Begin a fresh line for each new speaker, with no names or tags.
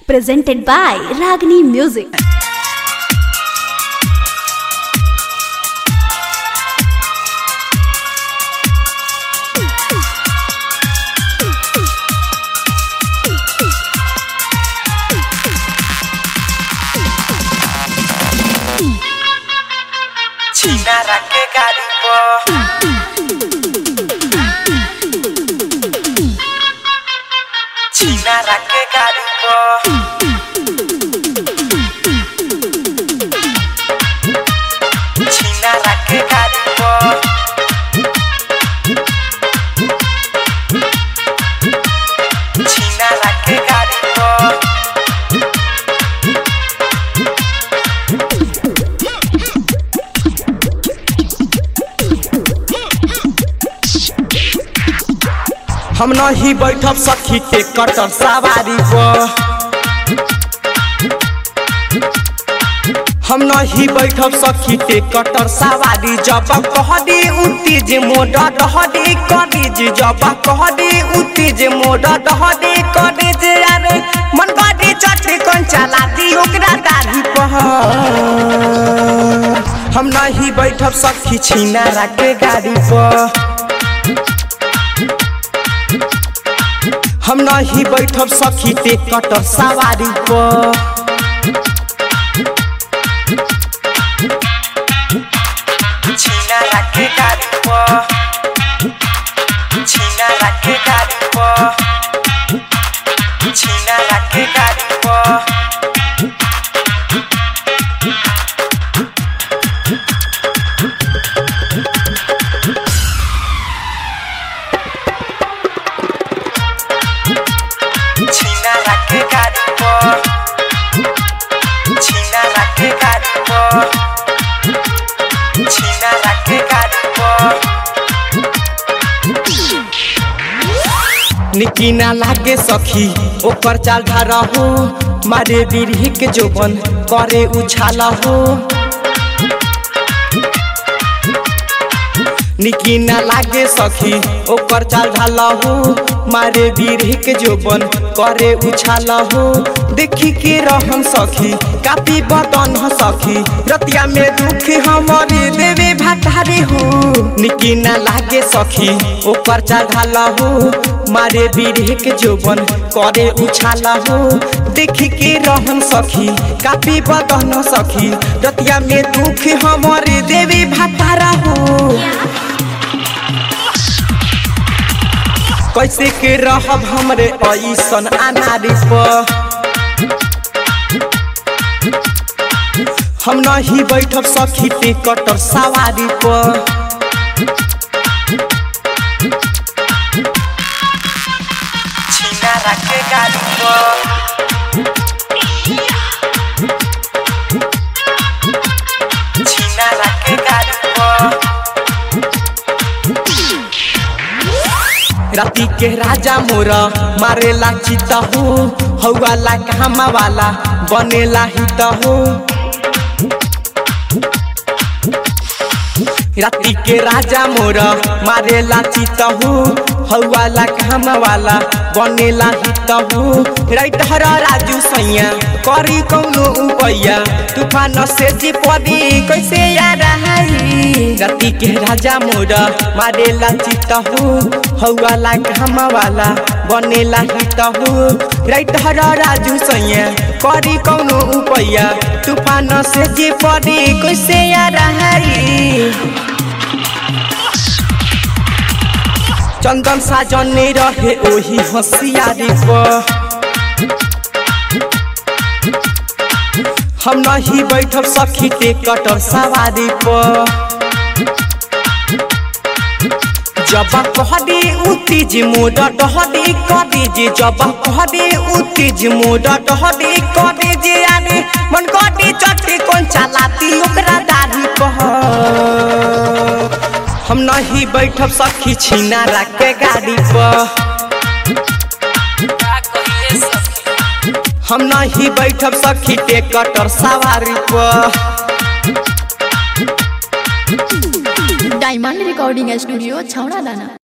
presented by Ragini Music.
Chinara que garipo Chinara que garipo Chinara que garipo Chinara que garipo
हम नहीं बैठब सखी के cutter सवारी पर हम नहीं बैठब सखी के कटर सवारी जब कहदी उतीज मोड डहदी करीज जब कहदी उतीज मोड डहदी करीज अरे मन गडी चटे कौन चला दी ओकरा दाढ़ी पर हम नहीं बैठब सखी छीना के गाड़ी पर हम नहीं बैठब सखी ते कटर सवारी पर
Chinara que garipo Chinara que garipo Chinara que garipo Chinara que garipo Chinara que garipo Chinara que garipo
निकिना लागे सखी ओकर चाल धारा हो मारे बिरही के जोबन करे उछाला हो निकिना लागे सखी ओकर चाल ढाला हो मारे बिरही के जोबन करे उछाला हो देखी के रहन सखी कापी बदन ह सखी रतिया में दुख हमारे देवे भातारे हो निकिना लागे सखी ओकर चाल ढाला हो मारे बिरही के जोबन करे उछाला हो देखी के रहन सखी कापी बदन सखी रतिया में दुख हमारे देवे भातारा हो कैसे के रहब हमरे ऐसन अनारी पर हम नहीं बैठब सखी पे कटर सवारी पर
Chinara que garipo Chinara que garipo
राती के राजा मोरा मारेला चिता हो हौवाला कामा वाला बनेला हित हो राती के राजा मोरा मारेला चित हो हौवाला कामा वाला बनेला हित हो राइट हर राजू सैया करी कौनो उपैया तूफान से जी पदी कैसे याद आई राती के राजा मोरा मारेला चित हो हौवाला कामा वाला बनेला हित हो राइट हर राजू सैया करी कौनो उपैया तूफान से जी पदी कैसे याद आई चंदन साजने रहे ओही होशियारी पर हम नहीं बैठब सखी के कटर सवारी पर जब कहदी उतीज मोड डहदी कदी जब कहदी उतीज मोड डहदी कदी अरे मन गडी चट्टी कौन चलाती ओकरा दाढ़ी पर हम नहीं बैठब सखी छीना के गाड़ी पर हम नहीं बैठब सखी के कटर सवारी पर
डायमंड रिकॉर्डिंग स्टूडियो छौड़ा दाना